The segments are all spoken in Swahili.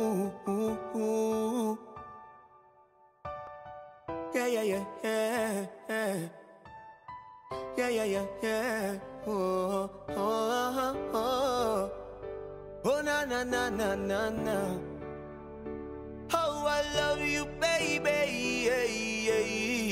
ooh, ooh, ooh. Yeah, yeah, yeah, yeah, yeah. Yeah, yeah, yeah, yeah. Oh, oh, oh, oh. Oh, na, na, na, na, na, na. Oh, I love you, baby. Yeah, yeah,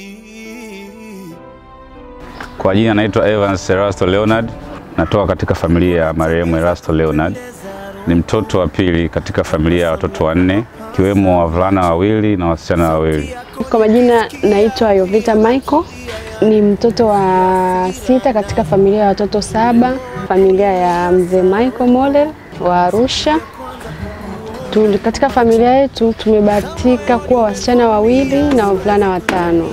yeah. Kwa jina naitwa Evans Erasto Leonard, natoka katika familia ya marehemu Erasto Leonard. Ni mtoto wa pili katika familia ya watoto wanne, ikiwemo wavulana wawili na wasichana wawili. Kwa majina naitwa Yovita Michael, ni mtoto wa sita katika familia ya watoto saba, familia ya mzee Michael Molel wa Arusha. Tu, katika familia yetu tumebahatika kuwa wasichana wawili na wavulana watano,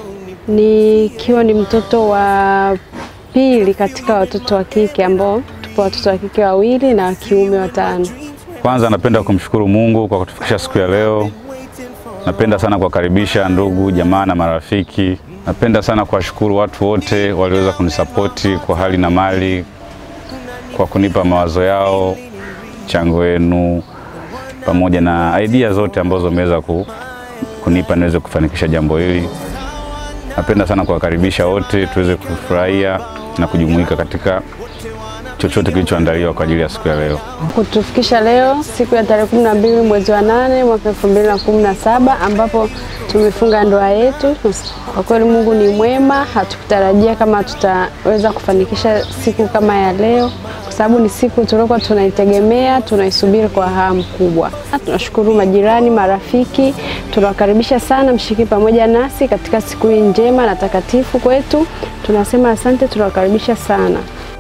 nikiwa ni mtoto wa pili katika watoto wa kike ambao tupo watoto wa kike wawili na wa kiume watano. Kwanza napenda kumshukuru Mungu kwa kutufikisha siku ya leo. Napenda sana kuwakaribisha ndugu, jamaa na marafiki. Napenda sana kuwashukuru watu wote walioweza kunisapoti kwa hali na mali, kwa kunipa mawazo yao, chango wenu, pamoja na idea zote ambazo wameweza ku, kunipa niweze kufanikisha jambo hili. Napenda sana kuwakaribisha wote tuweze kufurahia na kujumuika katika chochote kilichoandaliwa kwa ajili ya siku ya leo. kutufikisha leo siku ya tarehe kumi na mbili mwezi wa nane mwaka elfu mbili na kumi na saba ambapo tumefunga ndoa yetu. Kwa kweli Mungu ni mwema, hatukutarajia kama tutaweza kufanikisha siku kama ya leo, kwa sababu ni siku tuliokuwa tunaitegemea, tunaisubiri kwa hamu kubwa. Tunashukuru majirani, marafiki, tunawakaribisha sana mshiriki pamoja nasi katika siku hii njema na takatifu kwetu. Tunasema asante, tunawakaribisha sana.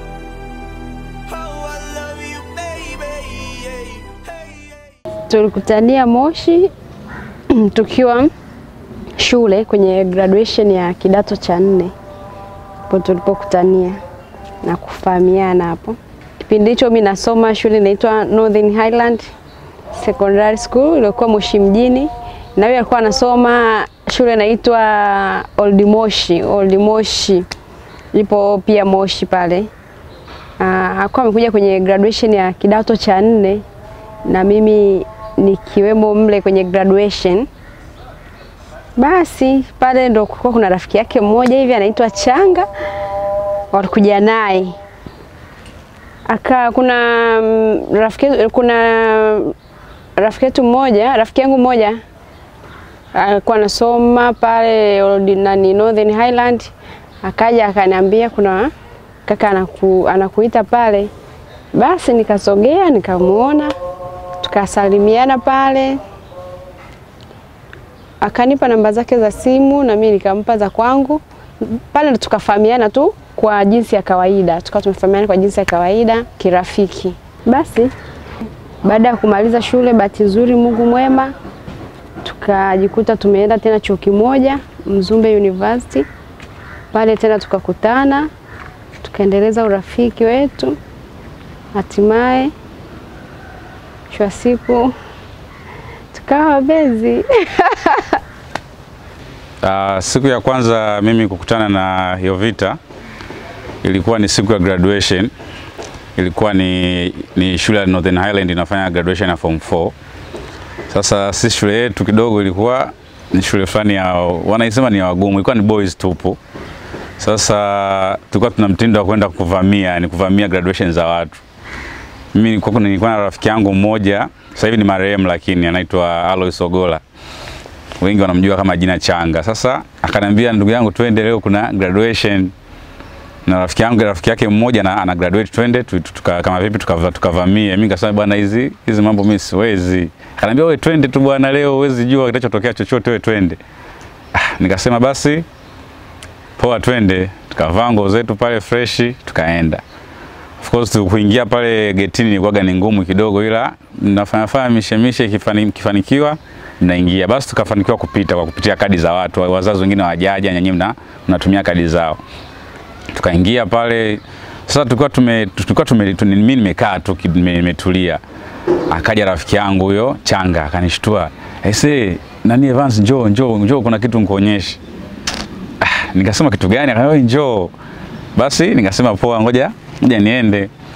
Oh, I love you, baby. Yeah, hey, yeah. tulikutania Moshi tukiwa shule kwenye graduation ya kidato cha nne, hapo tulipokutania na kufahamiana hapo. Kipindi hicho mimi nasoma shule inaitwa Northern Highland Secondary School iliyokuwa Moshi mjini, na yeye alikuwa anasoma shule inaitwa Old Moshi, Old Moshi ipo pia Moshi pale. Ah, alikuwa amekuja kwenye graduation ya kidato cha nne na mimi nikiwemo mle kwenye graduation. Basi pale ndo kulikuwa kuna rafiki yake mmoja hivi anaitwa Changa, walikuja naye aka kuna mm, rafiki kuna rafiki yetu mmoja, rafiki yangu mmoja alikuwa anasoma pale Old nani Northern Highland, akaja akaniambia kuna kaka anaku, anakuita pale. Basi nikasogea nikamuona, tukasalimiana pale, akanipa namba zake za simu na mimi nikampa za kwangu. Pale ndo tukafahamiana tu kwa jinsi ya kawaida, tukawa tumefahamiana kwa jinsi ya kawaida kirafiki. Basi baada ya kumaliza shule, bahati nzuri, Mungu mwema, tukajikuta tumeenda tena chuo kimoja Mzumbe University. Pale tena tukakutana, tukaendeleza urafiki wetu, hatimaye mwisho wa siku tukawa wapenzi. Uh, siku ya kwanza mimi kukutana na Yovita ilikuwa ni siku ya graduation. Ilikuwa ni, ni shule ya Northern Highland inafanya graduation ya form 4. Sasa si shule yetu kidogo ilikuwa ni shule fulani ya wanaisema ni ya wagumu, ilikuwa ni boys tupu. Sasa tulikuwa tuna mtindo wa kwenda kuvamia, ni kuvamia graduation za watu. Mimi nilikuwa nilikuwa na rafiki yangu mmoja, sasa hivi ni marehemu lakini anaitwa Alois Ogola wengi wanamjua kama jina Changa. Sasa akaniambia ndugu yangu, twende leo kuna graduation na rafiki yangu rafiki yake mmoja na ana graduate, twende tu- tu- tuka, kama vipi tukavamie. Tuka tukavamie. mimi nikasema bwana, hizi hizi mambo mimi siwezi. Akaniambia wewe twende tu bwana, leo huwezi jua kitachotokea chochote, wewe twende. Ah, nikasema basi poa, twende. Tukavaa nguo zetu pale freshi, tukaenda. Of course kuingia pale getini ilikuwaga ni ngumu kidogo, ila mnafanya fanya mishemishe, ikifani- ikifanikiwa mnaingia. Basi tukafanikiwa kupita kwa kupitia kadi za watu, wazazi wengine hawajaja, nyinyi mna mnatumia kadi zao. Tukaingia pale sasa, tulikuwa tume tulikuwa tume tu- mimi nimekaa tu ki- nime- nimetulia, akaja rafiki yangu huyo Changa akanishtua, aisee, nani Evans, njoo njoo njoo, kuna kitu nikuonyeshe. Ah, nikasema kitu gani? Akaniambia njoo. Basi nikasema poa, ngoja ngoja niende.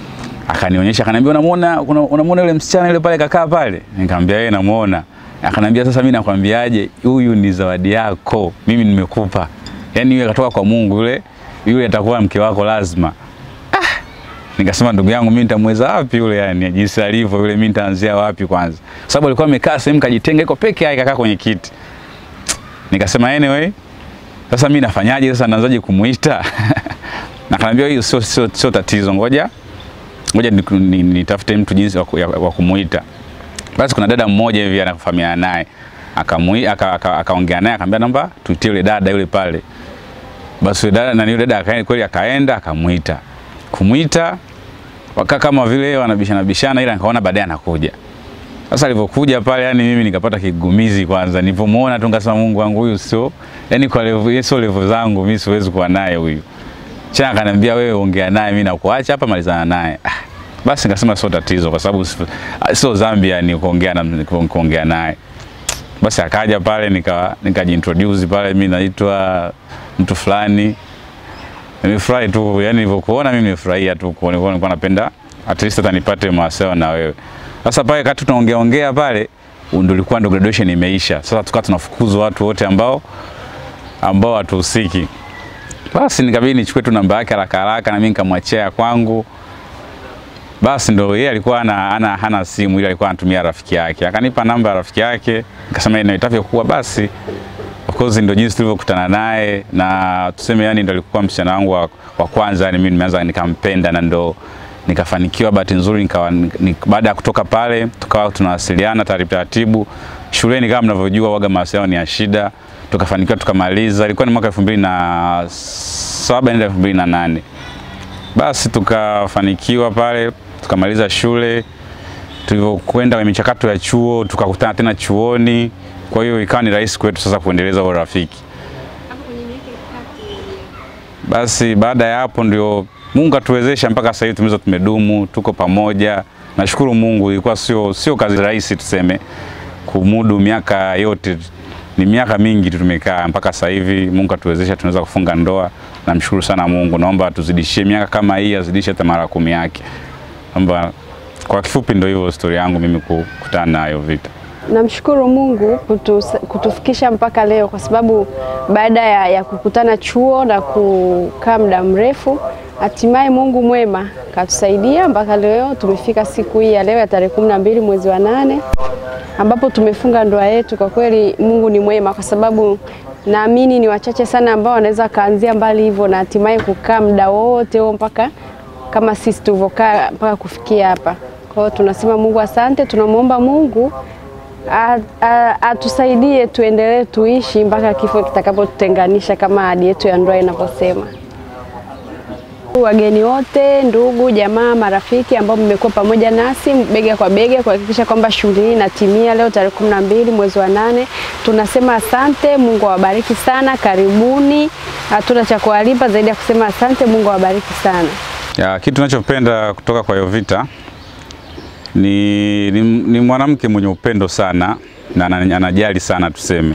akanionyesha akaniambia, unamuona una- unamuona yule msichana yule pale kakaa pale? Nikamwambia yeye namuona. Akaniambia sasa, mimi nakwambiaje, huyu ni zawadi yako, mimi nimekupa. Yani yule katoka kwa Mungu, yule yule atakuwa mke wako lazima. Nikasema ndugu yangu, mimi nitamweza wapi yule, yani jinsi alivyo yule, mimi nitaanzia wapi kwanza? Kwa sababu alikuwa amekaa sehemu kajitenga, iko peke yake, kakaa kwenye kiti. Nikasema anyway, sasa mimi nafanyaje sasa, naanzaje kumuita? na kaniambia hiyo sio sio sio tatizo, ngoja ngoja nitafute ni, ni, nitafute mtu jinsi wa ku- ya- wa kumuita. Basi kuna dada mmoja hivi anafahamiana naye, akamui aka- aka- akaongea naye akamwambia namba tuitie yule dada yule pale. Basi yule dada na yule dada akaenda kweli, akaenda akamuita. Kumuita wakaa kama vile wanabishana bishana, ila nikaona baadaye anakuja. Sasa alivyokuja pale, yani mimi nikapata kigumizi kwanza, nilipomuona tu nikasema, Mungu wangu, huyu sio yani kwa level, yeye sio level zangu, mimi siwezi kuwa naye huyu. Chana akaniambia wewe ongea naye, mimi nakuacha hapa, malizana naye. Ah, basi nikasema sio tatizo, kwa sababu si- ah, sio Zambia ni kuongea na kuongea naye. Basi akaja pale nika nikajiintroduce pale, mimi naitwa mtu fulani. Nimefurahi tu, yani nilivyokuona mimi nimefurahia tu kuona kuona nilikuwa napenda at least hata nipate mawasiliano na wewe. Sasa pale kati tunaongea ongea pale ndio ilikuwa ndo graduation imeisha. Sasa tukawa tunafukuzwa watu wote ambao ambao hatuhusiki. Basi nikabidi nichukue tu namba yake haraka haraka na mimi nikamwachia ya kwangu. Basi ndo yeye alikuwa ana, ana hana simu ile alikuwa anatumia rafiki yake. Akanipa namba ya rafiki yake, nikasema ina itavyokuwa basi. Of course ndio jinsi tulivyokutana naye na tuseme yani ndo alikuwa msichana wangu wa, wa kwanza yani mimi nimeanza nikampenda na ndo nikafanikiwa bahati nzuri nikawa ni, baada ya kutoka pale tukawa tunawasiliana taratibu taratibu shuleni kama mnavyojua waga mawasiliano ni ya shida tukafanikiwa tukamaliza ilikuwa ni mwaka 2007 ndio 2008 basi tukafanikiwa pale tukamaliza shule tulivyokwenda kwenye michakato ya chuo tukakutana tena chuoni kwa hiyo ikawa ni rahisi kwetu sasa kuendeleza huo rafiki basi baada ya hapo ndio Mungu atuwezesha mpaka sasa hivi tumeweza tumedumu, tuko pamoja. Nashukuru Mungu, ilikuwa sio sio kazi rahisi tuseme kumudu miaka yote, ni miaka mingi tu tumekaa mpaka sasa hivi. Mungu atuwezesha tunaweza kufunga ndoa. Namshukuru sana Mungu, naomba atuzidishie miaka kama hii, azidishe hata mara kumi yake. Naomba kwa kifupi, ndio hivyo stori yangu mimi kukutana nayo vita. Namshukuru Mungu kutu, kutufikisha mpaka leo kwa sababu baada ya, ya kukutana chuo na kukaa muda mrefu, hatimaye Mungu mwema katusaidia mpaka leo tumefika siku hii ya leo ya tarehe kumi na mbili mwezi wa nane ambapo tumefunga ndoa yetu. Kwa kweli Mungu ni mwema, kwa sababu naamini ni wachache sana ambao wanaweza kaanzia mbali hivyo na hatimaye kukaa muda wote huo mpaka kama sisi tulivyokaa mpaka kufikia hapa. Kwa hiyo tunasema Mungu asante, tunamwomba Mungu a- a- atusaidie tuendelee tuishi mpaka kifo kitakapotutenganisha kama ahadi yetu ya ndoa inavyosema. Wageni wote, ndugu, jamaa, marafiki ambao mmekuwa pamoja nasi bega kwa bega kuhakikisha kwamba shughuli hii inatimia leo tarehe kumi na mbili mwezi wa nane, tunasema asante. Mungu awabariki sana, karibuni. Hatuna cha kuwalipa zaidi ya kusema asante. Mungu awabariki sana. Ya, kitu ninachopenda kutoka kwa Yovita ni, ni, ni mwanamke mwenye upendo sana na ana- anajali sana tuseme.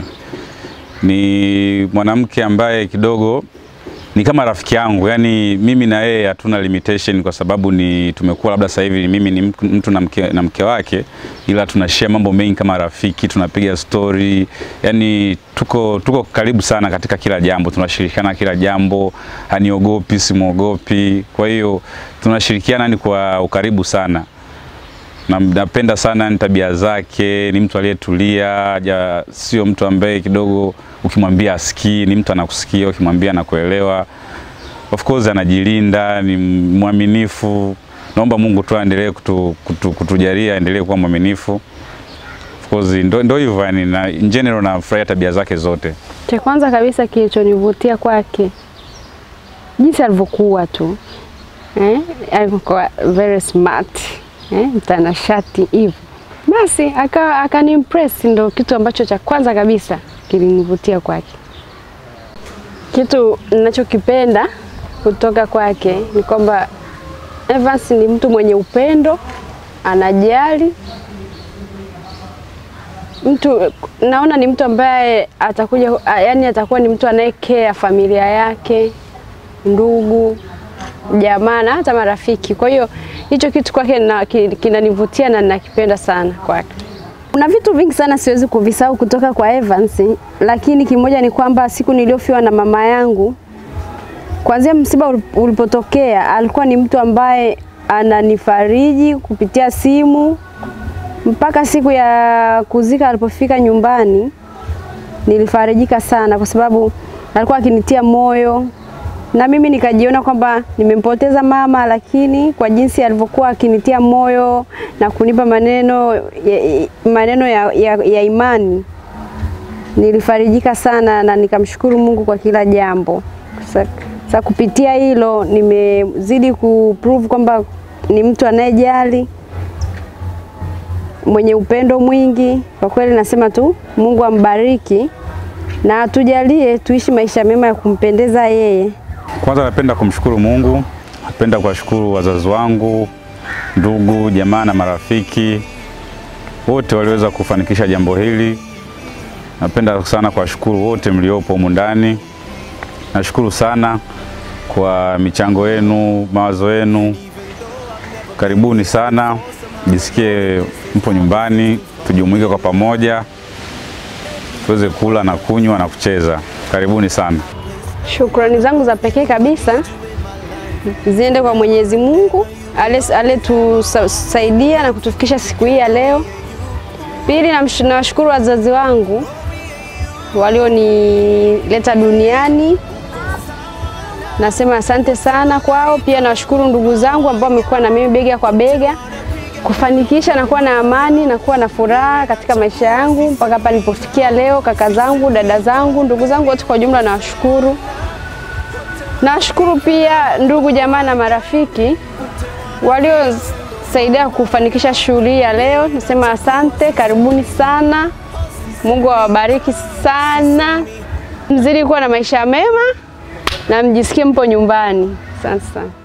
Ni mwanamke ambaye kidogo ni kama rafiki yangu, yani mimi na yeye hatuna limitation kwa sababu ni tumekuwa labda sasa hivi mimi ni mtu- mtu na mke, na mke wake, ila tunashare mambo mengi kama rafiki, tunapiga story, yani tuko tuko karibu sana katika kila jambo, tunashirikiana kila jambo, haniogopi, simwogopi. Kwa hiyo tunashirikiana ni kwa ukaribu sana na napenda sana ni tabia zake, ni mtu aliyetulia, haja sio mtu ambaye kidogo ukimwambia asikii, ni mtu anakusikia, ukimwambia anakuelewa. Of course anajilinda, ni mwaminifu. Naomba Mungu tu aendelee kutu, kutu, kutujalia aendelee kuwa mwaminifu. Of course ndo, ndo hivyo yani, na in general nafurahia tabia zake zote. Cha kwanza kabisa kilichonivutia kwake jinsi alivyokuwa tu eh, alikuwa very smart eh, mtanashati hivyo, basi aka akanimpress, ndo kitu ambacho cha kwanza kabisa kilinivutia kwake. Kitu ninachokipenda kutoka kwake ni kwamba Evans ni mtu mwenye upendo, anajali mtu naona ni mtu ambaye atakuja yani atakuwa ni mtu anayekea familia yake, ndugu, jamaa na hata marafiki. Kwa hiyo hicho kitu kwake na- ki- kinanivutia na nakipenda sana kwake. Kuna vitu vingi sana siwezi kuvisahau kutoka kwa Evans, lakini kimoja ni kwamba siku niliyofiwa na mama yangu, kuanzia msiba ulip- ulipotokea, alikuwa ni mtu ambaye ananifariji kupitia simu mpaka siku ya kuzika alipofika nyumbani nilifarijika sana kwa sababu alikuwa akinitia moyo na mimi nikajiona kwamba nimempoteza mama, lakini kwa jinsi alivyokuwa akinitia moyo na kunipa maneno ya, maneno ya, ya, ya imani nilifarijika sana na nikamshukuru Mungu kwa kila jambo. Sa, sa kupitia hilo nimezidi kuprove kwamba ni mtu anayejali mwenye upendo mwingi. Kwa kweli nasema tu Mungu ambariki na atujalie tuishi maisha mema ya kumpendeza yeye. Kwanza napenda kumshukuru Mungu, napenda kuwashukuru wazazi wangu, ndugu, jamaa na marafiki wote waliweza kufanikisha jambo hili. Napenda sana kuwashukuru wote mliopo humu ndani. Nashukuru sana kwa michango yenu, mawazo yenu. Karibuni sana, jisikie mpo nyumbani, tujumuike kwa pamoja, tuweze kula na kunywa na kucheza. Karibuni sana. Shukrani zangu za pekee kabisa ziende kwa Mwenyezi Mungu aliyetusaidia na kutufikisha siku hii ya leo. Pili, namsh- nawashukuru wazazi wangu walionileta duniani, nasema asante sana kwao. Pia nawashukuru ndugu zangu ambao wamekuwa na mimi bega kwa bega kufanikisha na kuwa na amani na kuwa na furaha katika maisha yangu mpaka hapa nilipofikia leo. Kaka zangu, dada zangu, ndugu zangu wote kwa ujumla nawashukuru. Nawashukuru pia ndugu jamaa na marafiki waliosaidia kufanikisha shughuli hii ya leo. Nasema asante, karibuni sana. Mungu awabariki sana, mzidi kuwa na maisha mema na mjisikie mpo nyumbani. Asante sana.